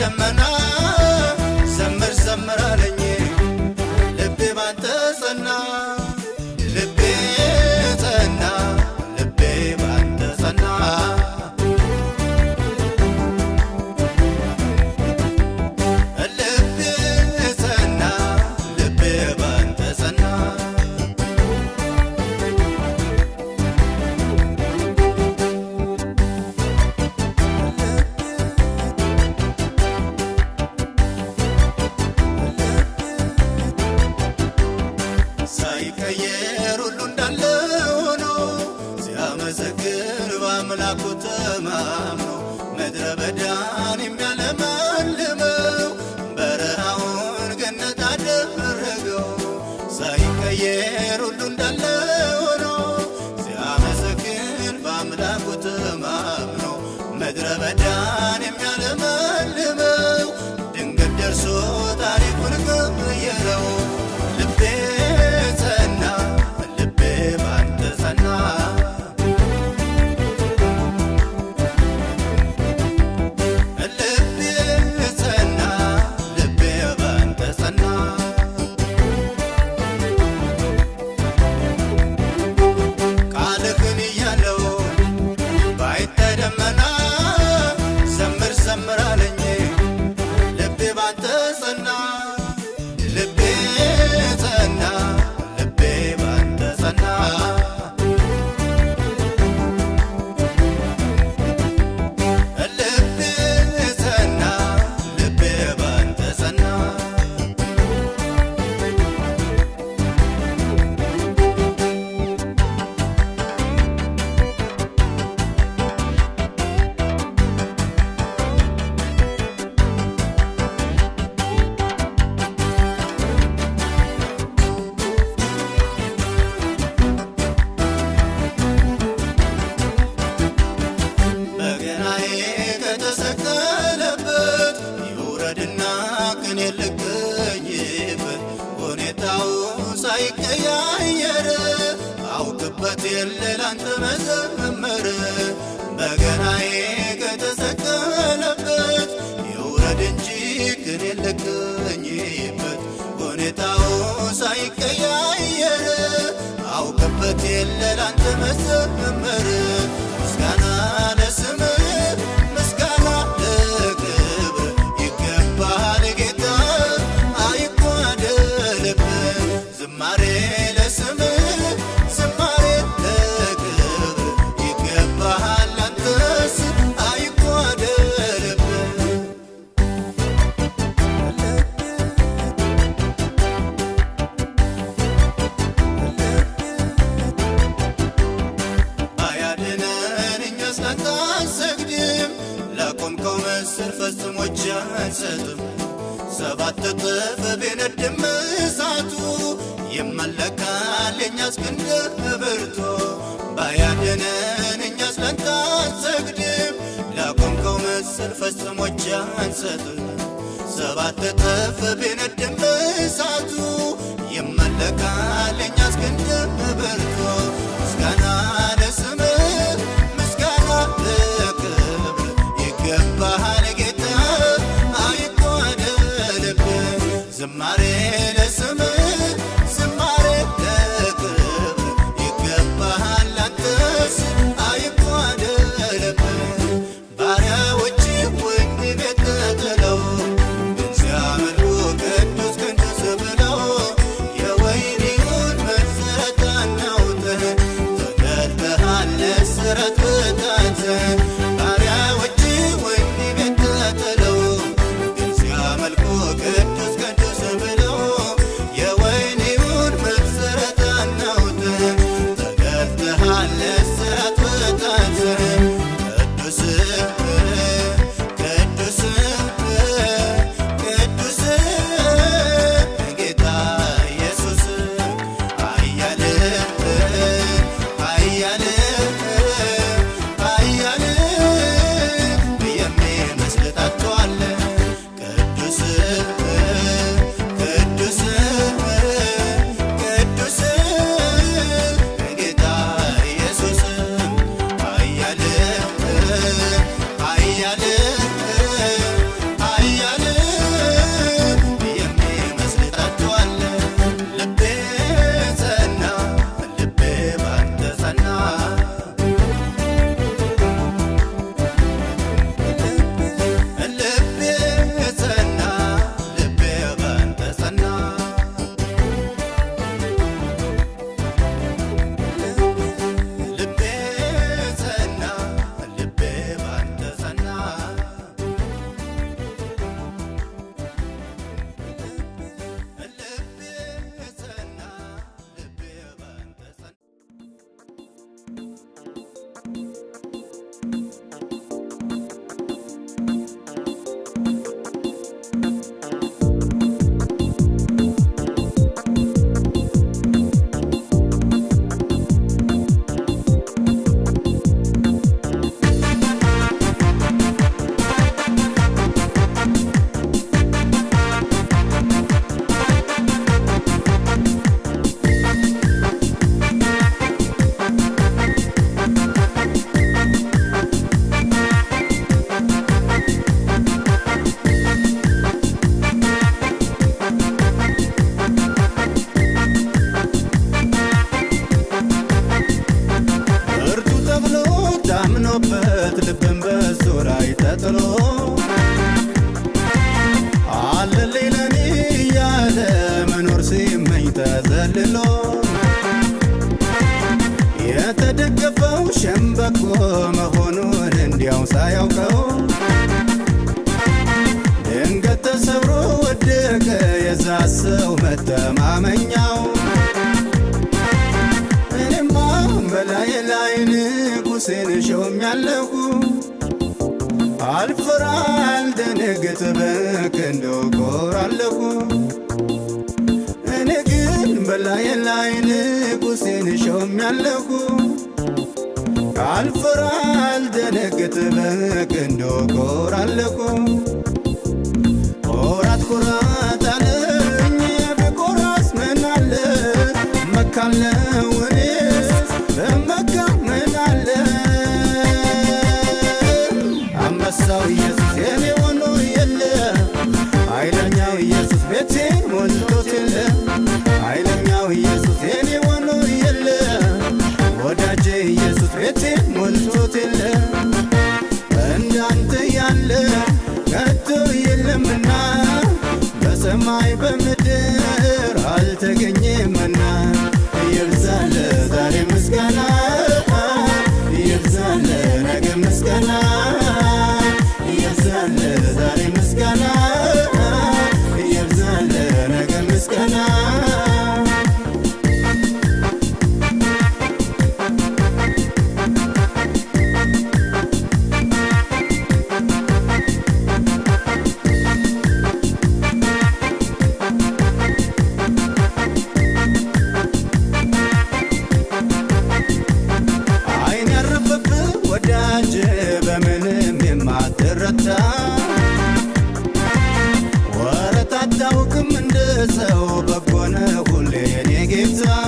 ደመና ዘምር ዘምር አለኝ ልቤ ባንተ ጸና ልቤ ጸና ልቤ ባንተ ጸና ልቤ ጸና ልቤ ባንተ ጸና ሳይቀየር ሁሉ እንዳለ ሆኖ ሲያመሰግን በአምላኩ ተማምኖ ምድረ በዳን የሚያለመልመው በረሃውን ገነት አደረገው። ሳይቀየር ሁሉ እንዳለ ሆኖ ሲያመሰግን በአምላኩ ተማምኖ ምድረ በዳን የሚያለመልመው ድንገት ደርሶ ታሪኩን ቀየረው። ልቤ ጸና ልቤ ባንተ ጸና ልቤ ጸና ልቤ ባንተ ጸና ቃልህን እያለው ባይታይ ደመና ዘምር ዘምር አለኝ ልቤ ባንተ ጸና ልቤ ጸና ልቤ ባንተ ጸና ልቤ ጸና ልቤ ባንተ ጸና በገናዬ ከተሰቀለበት ይውረድና ቅኔ ልገኝበት ሁኔታው ሳይቀያየር አውቅበት የለ ላንተ መዘመር በገናዬ ከተሰቀለበት ይውረድ እንጂ ቅኔ ልገኝበት ሁኔታው ሳይቀያየር አውቅበት የለ ላንተ መዘመር ምስጋና ለስምህ ምስጋና ለክብር ይገባል ጌታ አይጓደልብህ ዝማሬ ለስምህ ዝማሬ ለክብር ይገባል አንተስ አይጓደልብህ አያድነን እኛስ ላንተ አንሰግድም ላቆምከው ምስል ፈጽሞ እጅ አንሰጥም ሰባት እጥፍ ቢነድም እሳቱ ይመለካል የእኛስ ክንድ ብርቱ ባያድነን እኛስ ላንተ አንሰግድም ላቆምከው ምስል ፈጽሞ እጅ አንሰጥም ሰባት እጥፍ ቢነድም እሳቱ ይመለካል የእኛስ ክንድ ብርቱ ምስጋና ለስምህ ምስጋና ለክብር ይገባሃል ጌታ አይጓደልብህ ዝማሬ ለስምህ ዝማሬ ለክብር ይገባሃል አንተስ አይጓደልብህ ባሪያዎች ወህኒ ቤት ተጥለው ግን ሲያመልኩ ቅዱስ ቅዱስ ብለው የወህኒውን መሠረት አናውጥህ ተገልጠሃል ለእስራት በታተህ ባሪያዎች ወህኒ ቤት ተጥለው ግን ሲያመልኩ ቅዱስ ቅዱስ ብለው መተማመኛው እኔማ በላይ ላይ ንጉሴን ሾሜያለሁ አልፈራ አልደነግጥ በክንዱ እኮራለሁ እኔ ግን በላይ ላይ ንጉሴን ሾሜያለሁ አልፈራ አልደነግጥ በክንዱ እኮራለሁ ኮራት ኮራት አለኝ ብኮራስ ምን አለ መካለው እኔስ በመካ ምን አለ አንበሳው ኢየሱስ የኔ ሆኖ የለ ኃይለኛው ኢየሱስ ቤቴን ሞልቶት የለ ኃይለኛው ኢየሱስ የኔ ሆኖ የለ ወዳጄ ኢየሱስ ቤቴን ሞልቶት የለ እንዳንተ ያለ ከቶ የለምና በሰማይ በምድር አልተገኘምና ይብዛለ ዛሬ ምስጋና ይብዛለ ነገ ምስጋና ይብዛለ ዛሬ ምስጋና ይብዛለ ነገ ምስጋና አይን ያረፈብህ ወዳጅ በምንም የማትረታ ወረት አታውቅም እንደ ሰው በጎነ ሁሌ የኔ ጌታ